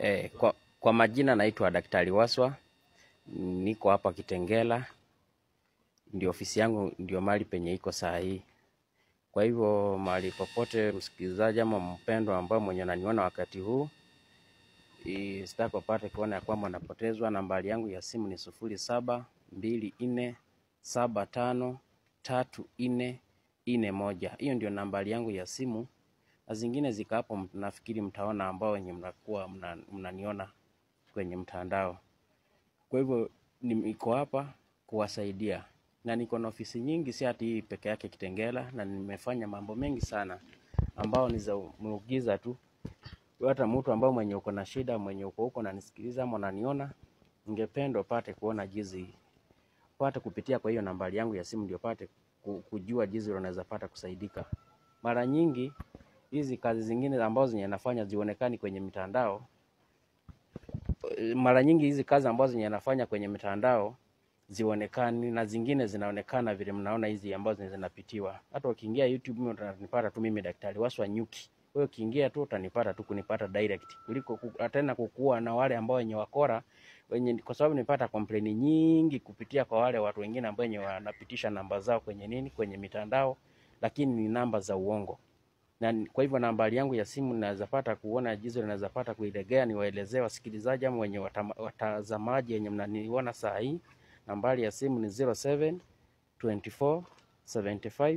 Eh, kwa, kwa majina naitwa Daktari Waswa, niko hapa Kitengela, ndio ofisi yangu, ndio mahali penye iko saa hii. Kwa hivyo mahali popote, msikilizaji ama mpendwa ambao mwenye ananiona wakati huu, i- sitaki upate kuona ya kwamba napotezwa. Nambari yangu ya simu ni sufuri saba mbili nne saba tano tatu nne nne moja. Hiyo ndio nambari yangu ya simu, na zingine zika hapo, m- nafikiri mtaona ambao wenye mnakuwa mna- mnaniona kwenye mtandao. Kwa hivyo niko hapa kuwasaidia, na niko na ofisi nyingi, si ati hii peke yake Kitengela, na nimefanya mambo mengi sana ambao ni za muugiza tu. Hata mtu ambao mwenye uko na shida, mwenye uko huko nanisikiliza ama unaniona, ningependa upate kuona jinsi pate kupitia kwa hiyo nambari yangu ya simu, ndio pate ku- kujua jinsi unaweza pata kusaidika. Mara nyingi hizi kazi zingine ambazo zenye nafanya zionekani kwenye mitandao mara nyingi hizi kazi ambazo zenye nafanya kwenye mitandao zionekani na zingine zinaonekana vile mnaona hizi ambazo zenye zinapitiwa. Hata ukiingia YouTube mimi utanipata tu mimi Daktari Waswa Nyuki. Wewe ukiingia tu utanipata tu kunipata direct kuliko ku- tena kukua na wale ambao wenye wakora wenye, kwa sababu nipata complain nyingi kupitia kwa wale watu wengine ambao wenye wanapitisha namba zao kwenye nini kwenye mitandao, lakini ni namba za uongo na ni- kwa hivyo nambari yangu ya simu naweza pata kuona jinsi naweza pata kuilegea, niwaelezee wasikilizaji ama wenye watama- watazamaji wenye mnaniona saa hii. Nambari ya simu ni 07 24 75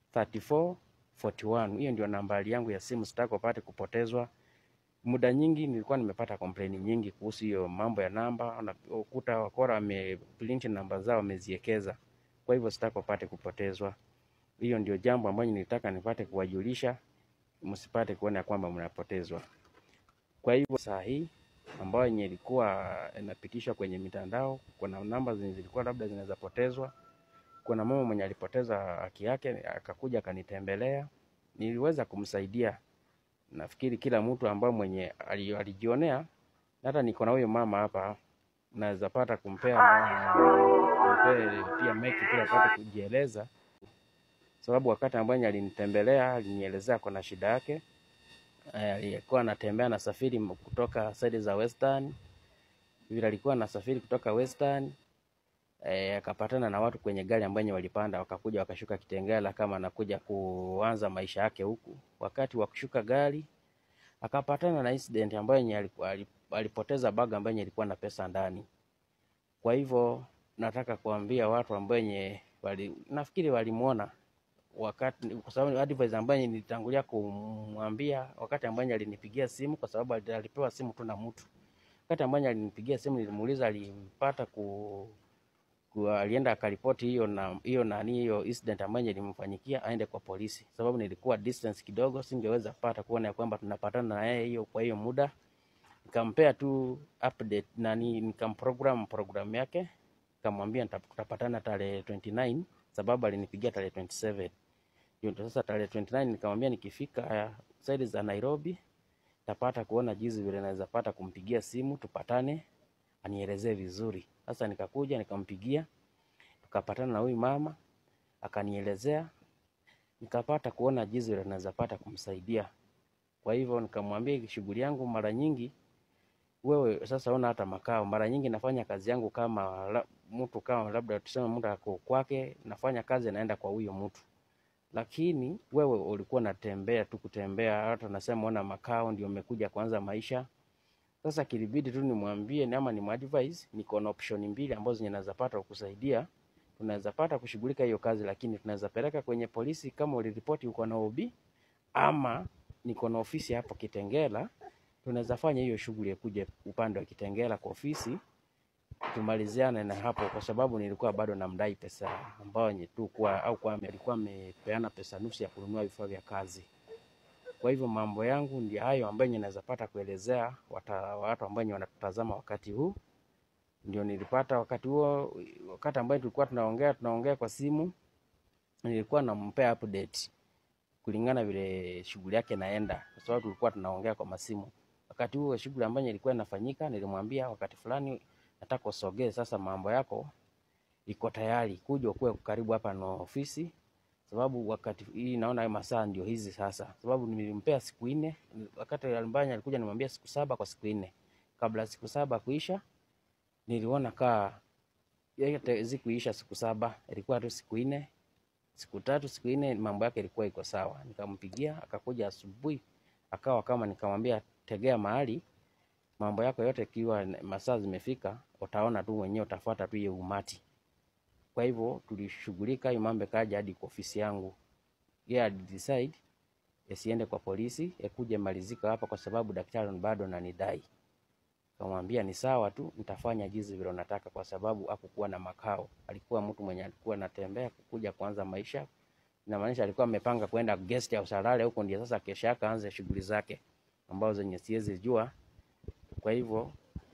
34 41. Hiyo ndio nambari yangu ya simu, sitaki upate kupotezwa. Muda nyingi nilikuwa nimepata complain nyingi kuhusu hiyo mambo ya namba, unakuta wakora wameprint namba zao wameziekeza. Kwa hivyo sitaki upate kupotezwa. Hiyo ndio jambo ambalo nilitaka nipate kuwajulisha, msipate kuona ya kwamba mnapotezwa. Kwa hivyo saa hii ambayo yenye ilikuwa inapitishwa kwenye mitandao, kuna namba zenye zilikuwa labda zinaweza potezwa. Kuna mama mwenye alipoteza haki yake, akakuja akanitembelea, niliweza kumsaidia. Nafikiri kila mtu ambaye mwenye ali- alijionea, na hata niko na huyo mama hapa, naweza pata kumpea na kumpea pia meki pia apate kujieleza sababu wakati ambaye alinitembelea alinielezea kuna shida yake. Eh, Alikuwa anatembea anasafiri m- kutoka side za Western, vile alikuwa anasafiri kutoka Western eh, akapatana na watu kwenye gari ambayo walipanda, wakakuja wakashuka Kitengela kama anakuja kuanza maisha yake huku. Wakati wa kushuka gari akapatana na incident ambayo yenye alikuwa- ali- alipoteza bag ambayo yenye ilikuwa na pesa ndani. Kwa hivyo nataka kuambia watu ambao wenye wali, nafikiri walimuona wakati kwa sababu advice ambayo nilitangulia kumwambia wakati ambaye alinipigia simu, kwa sababu ali- alipewa simu tu na mtu. Wakati ambaye alinipigia simu, nilimuuliza alipata ku, ku alienda akaripoti hiyo na hiyo nani hiyo incident ambayo ilimfanyikia aende kwa polisi, sababu nilikuwa distance kidogo, singeweza pata kuona ya kwamba tunapatana na yeye hiyo kwa hiyo muda. Nikampea tu update nani, nikamprogram program yake, nikamwambia nita- tutapatana tarehe 29 sababu alinipigia tarehe 27 hiyo ndio sasa tarehe 29 nikamwambia nikifika uh, side za Nairobi tapata kuona jinsi vile naweza pata kumpigia simu tupatane, anielezee vizuri. Sasa nikakuja nikampigia, tukapatana na huyu mama akanielezea, nikapata kuona jinsi vile naweza pata kumsaidia. Kwa hivyo nikamwambia shughuli yangu mara nyingi wewe sasa una hata makao. Mara nyingi nafanya kazi yangu kama la, mtu kama labda tuseme mtu ako kwake, nafanya kazi naenda kwa huyo mtu lakini wewe ulikuwa unatembea tu kutembea, hata nasema una makao, ndio umekuja kuanza maisha. Sasa kilibidi tu nimwambie ni ama nimadvise, niko na option mbili ambazo zinaweza pata kukusaidia. Tunaweza pata kushughulika hiyo kazi, lakini tunaweza peleka kwenye polisi kama uliripoti uko na OB, ama niko na ofisi hapo Kitengela, tunaweza fanya hiyo shughuli ya kuja upande wa Kitengela kwa ofisi tumaliziane na hapo, kwa sababu nilikuwa bado namdai pesa ambayo yenye tu kwa au kwa alikuwa amepeana pesa nusu ya kununua vifaa vya kazi. Kwa hivyo mambo yangu ndio hayo ambayo yenye naweza pata kuelezea wata, watu ambao wenye wanatutazama wakati huu. Ndio nilipata wakati huo, wakati ambayo tulikuwa tunaongea tunaongea kwa simu, nilikuwa nampea update kulingana vile shughuli yake naenda, kwa sababu tulikuwa tunaongea kwa masimu. Wakati huo shughuli ambayo ilikuwa inafanyika, nilimwambia wakati fulani nataka usogee sasa, mambo yako iko tayari, kuja ukuwe karibu hapa na ofisi, sababu wakati hii naona masaa ndio hizi sasa, sababu nilimpea siku nne, wakati Albania alikuja nimwambia siku saba kwa siku nne, kabla siku saba kuisha, niliona kaa yote zikuisha siku saba, ilikuwa tu siku nne, siku tatu, siku nne, mambo yake ilikuwa iko sawa. Nikampigia akakuja asubuhi, akawa kama nikamwambia, tegea mahali mambo yako yote, ikiwa masaa zimefika, utaona tu mwenyewe, utafuata tu hiyo umati. Kwa hivyo tulishughulika, hiyo mambo kaja hadi kwa ofisi yangu. Yeye alidecide yasiende kwa polisi, yakuje malizika hapa, kwa sababu daktari bado ananidai. Kamwambia ni sawa tu, nitafanya jinsi vile unataka, kwa sababu hakukuwa na makao. Alikuwa mtu mwenye alikuwa anatembea kukuja kuanza maisha, inamaanisha alikuwa amepanga kwenda guest house alale huko, ndio sasa kesha yake aanze shughuli zake ambazo zenye siwezi jua. Kwa hivyo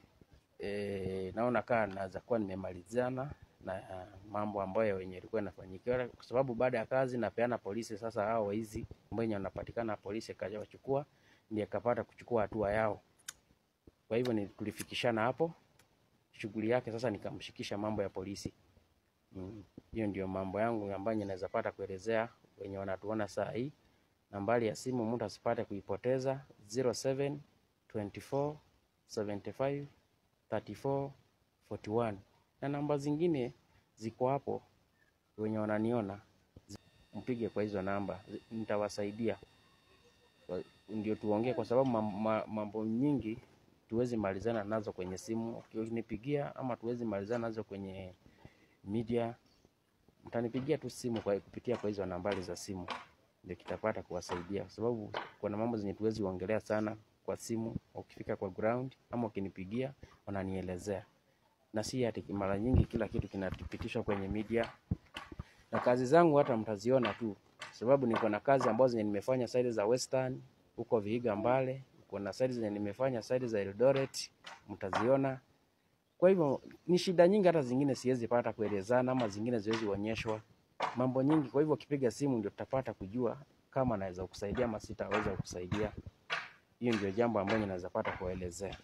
e, naona kaa naweza kuwa nimemalizana na uh, mambo ambayo yenye ilikuwa inafanyikiwa, kwa sababu baada ya kazi napeana polisi. Sasa hao waizi ambao wenye wanapatikana polisi kaja wachukua, ndiye kapata kuchukua hatua yao. Kwa hivyo ni tulifikishana hapo shughuli yake. Sasa nikamshikisha mambo ya polisi. Hiyo mm, ndio mambo yangu ambayo naweza pata kuelezea wenye wanatuona saa hii. Nambari ya simu mtu asipate kuipoteza 07 24 75 34 41 na namba zingine ziko hapo, wenye wananiona mpige kwa hizo namba, nitawasaidia ndio tuongee, kwa sababu mambo nyingi tuwezi malizana nazo kwenye simu. Ukinipigia ama tuwezi malizana nazo kwenye media, mtanipigia tu simu kwa kupitia kwa hizo nambari za simu, ndio kitapata kuwasaidia, kwa sababu kuna mambo zenye tuwezi ongelea sana kwa simu. Ukifika kwa ground ama ukinipigia, wananielezea na si ati mara nyingi kila kitu kinapitishwa kwenye media. Na kazi zangu hata mtaziona tu, sababu niko na kazi ambazo zenye nimefanya side za Western huko Vihiga Mbale, kuna side zenye nimefanya side za Eldoret, mtaziona. Kwa hivyo ni shida nyingi, hata zingine siwezi pata kuelezana, ama zingine ziwezi onyeshwa mambo nyingi. Kwa hivyo ukipiga simu ndio tutapata kujua kama naweza kukusaidia ama sitaweza kukusaidia. Hiyo ndio jambo ambalo naweza pata kuelezea.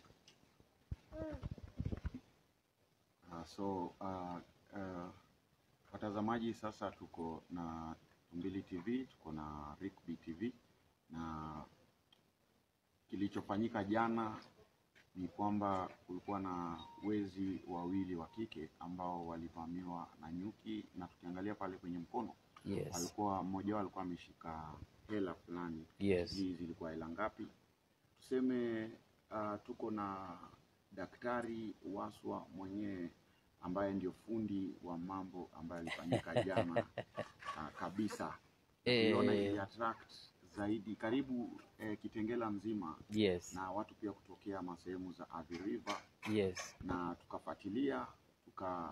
Uh, so uh, uh, watazamaji, sasa tuko na Tumbili TV, tuko na Rickby TV na kilichofanyika jana ni kwamba kulikuwa na wezi wawili wa kike ambao walivamiwa na nyuki, na tukiangalia pale kwenye mkono Yes. alikuwa mmoja wao alikuwa ameshika hela fulani. Yes. Sijui zilikuwa hela ngapi. Tuseme uh, tuko na daktari Waswa mwenyewe ambaye ndio fundi wa mambo ambayo alifanyika jana uh, kabisa. Eh. Tuliona ili attract zaidi karibu eh, Kitengela mzima Yes. na watu pia kutokea masehemu za Athi River Yes. na tukafuatilia tuka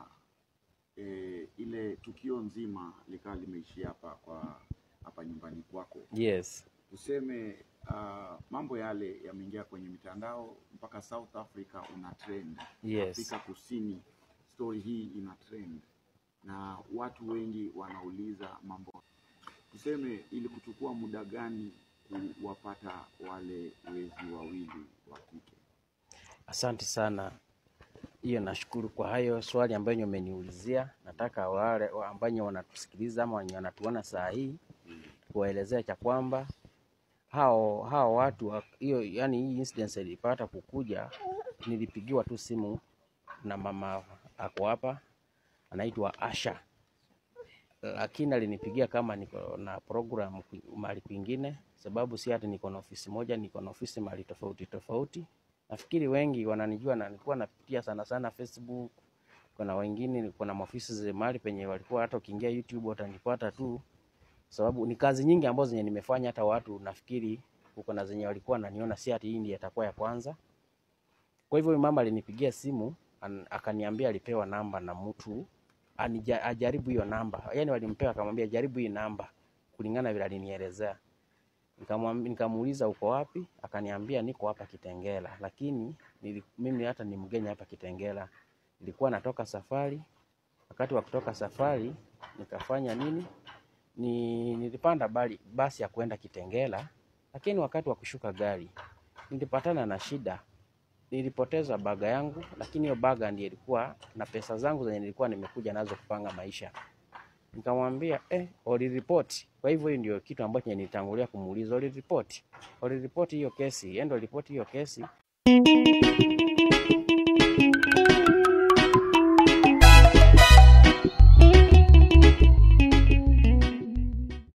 e, ile tukio nzima likawa limeishia hapa kwa hapa nyumbani kwako. Yes. Tuseme uh, mambo yale yameingia kwenye mitandao mpaka South Africa una trend. Yes. Afrika Kusini story hii ina trend na watu wengi wanauliza mambo. Tuseme ili kuchukua muda gani kuwapata wale wezi wawili wa kike? Asante sana. Hiyo nashukuru kwa hayo swali ambayo umeniulizia. Nataka wale wa- ambao wanatusikiliza ama wenye wanatuona saa hii kuwaelezea cha kwamba hao hao watu wa- hiyo, yani hii incident ilipata kukuja, nilipigiwa tu simu na mama ako hapa anaitwa Asha, lakini alinipigia kama niko na program ku- mahali kwingine, sababu si hata niko na ofisi moja, niko na ofisi mahali tofauti tofauti. Nafikiri wengi wananijua na nilikuwa napitia sana sana Facebook. Kuna wengine kuna maofisi za mahali penye walikuwa hata ukiingia YouTube watanipata tu, sababu ni kazi nyingi ambazo zenye nimefanya. Hata watu nafikiri huko na zenye walikuwa wananiona, si ati hii ndiyo itakuwa ya kwanza. Kwa hivyo huyu mama alinipigia simu an, akaniambia alipewa namba na mtu anija, ajaribu hiyo namba, yaani walimpewa akamwambia jaribu hii namba kulingana vile alinielezea. Nikamwambi- Nikamuuliza uko wapi, akaniambia niko hapa Kitengela, lakini nili, mimi hata ni mgeni hapa Kitengela, nilikuwa natoka safari. Wakati wa kutoka safari nikafanya nini, ni nilipanda bali, basi ya kwenda Kitengela, lakini wakati wa kushuka gari nilipatana na shida nilipoteza baga yangu, lakini hiyo baga ndiyo ilikuwa na pesa zangu zenye nilikuwa nimekuja nazo kupanga maisha. Nikamwambia eh, uliripoti. Kwa hivyo hiyo ndio kitu ambacho nilitangulia kumuuliza, uliripoti? Uliripoti hiyo kesi? Endo ripoti hiyo kesi.